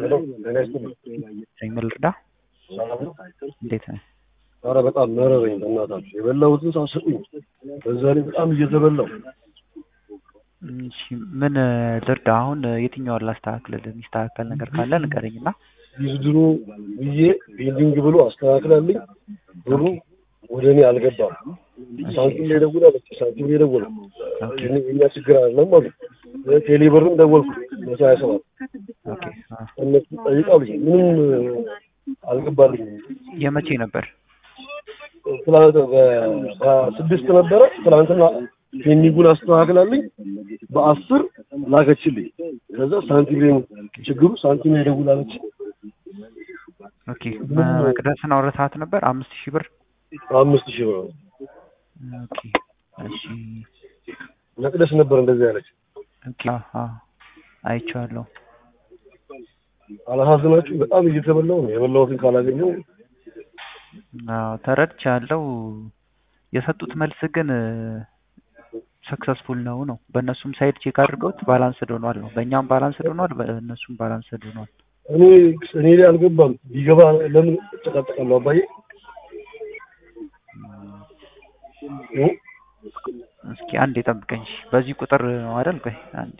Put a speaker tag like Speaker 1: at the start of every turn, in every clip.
Speaker 1: ሄሎ ጤና ይስጥልኝ።
Speaker 2: ምን ልርዳ?
Speaker 1: ሰላም ነው?
Speaker 2: እንዴት ነህ?
Speaker 1: ኧረ በጣም መረረኝ በእናታችሁ የበላሁትን ሳስቁኝ። በዛ ላይ በጣም እየተበላው
Speaker 2: እሺ ምን ልርዳ? አሁን የትኛውን ላስተካክልልህ? የሚስተካከል ነገር ካለ ንገረኝ እና
Speaker 1: ቢዝድሮ ብዬ ቢልዲንግ ብሎ አስተካክላልኝ ብሩ ወደ እኔ አልገባም። ሳንቲም ላይ ደውላለች። ሳንቲም ላይ ደወለ እኛ ችግር አይደለም አሉ። ቴሌ ብርም ደወልኩ መቶ ሀያ ሰባት
Speaker 2: ኦኬ አ
Speaker 1: እነሱ ጠይቃሉኝ ምንም አልገባልኝም።
Speaker 2: የመቼ ነበር?
Speaker 1: ትላንት በስድስት ነበረ ትላንትና ፔንዲንጉን አስተካክላልኝ በአስር ላከችልኝ። ከዛ ሳንቲም ላይ ችግሩ ሳንቲም ላይ ደውላለች።
Speaker 2: ኦኬ መቅደስን አውርተሃት ነበር? አምስት ሺህ ብር
Speaker 1: አምስት ሺህ ብር ነው።
Speaker 2: ኦኬ እሺ
Speaker 1: መቅደስ ነበር እንደዚህ ያለች።
Speaker 2: ኦኬ አ አይቼዋለሁ።
Speaker 1: አላሳዝናችሁ በጣም እየተበላው ነው። የበላሁትን ካላገኘው
Speaker 2: አዎ ተረድቻለሁ። የሰጡት መልስ ግን ሰክሰስፉል ነው ነው። በእነሱም ሳይድ ቼክ አድርገውት ባላንስድ ሆኗል ነው። በእኛም ባላንስድ ሆኗል፣ በእነሱም ባላንስድ ሆኗል።
Speaker 1: እኔ እኔ ላይ አልገባም። ቢገባ ለምን እጨቃጨቃለሁ አባዬ? እ?
Speaker 2: እስኪ አንድ የጠብቀኝ። እሺ፣ በዚህ ቁጥር ነው አይደል? ቆይ አንዴ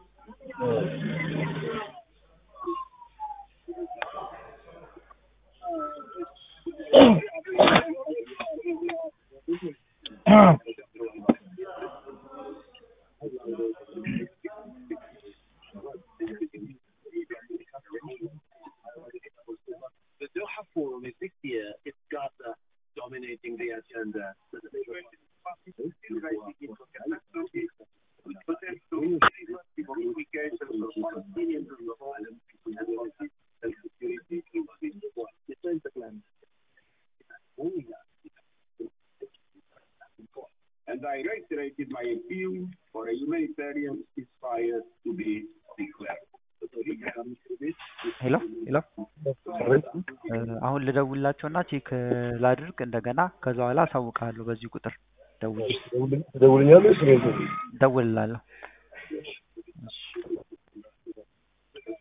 Speaker 3: The Doha Forum is this year. It's Gaza dominating the agenda. And I reiterated my appeal for a humanitarian ceasefire to be declared.
Speaker 2: ሄሎ ሄሎ እ፣ አሁን ልደውልላቸውና ቼክ ላድርግ እንደገና። ከዛ በኋላ አሳውቅሃለሁ። በዚህ ቁጥር ደውል
Speaker 1: ትደውልኛለህ? ስለ
Speaker 2: ደውልላለሁ። እሺ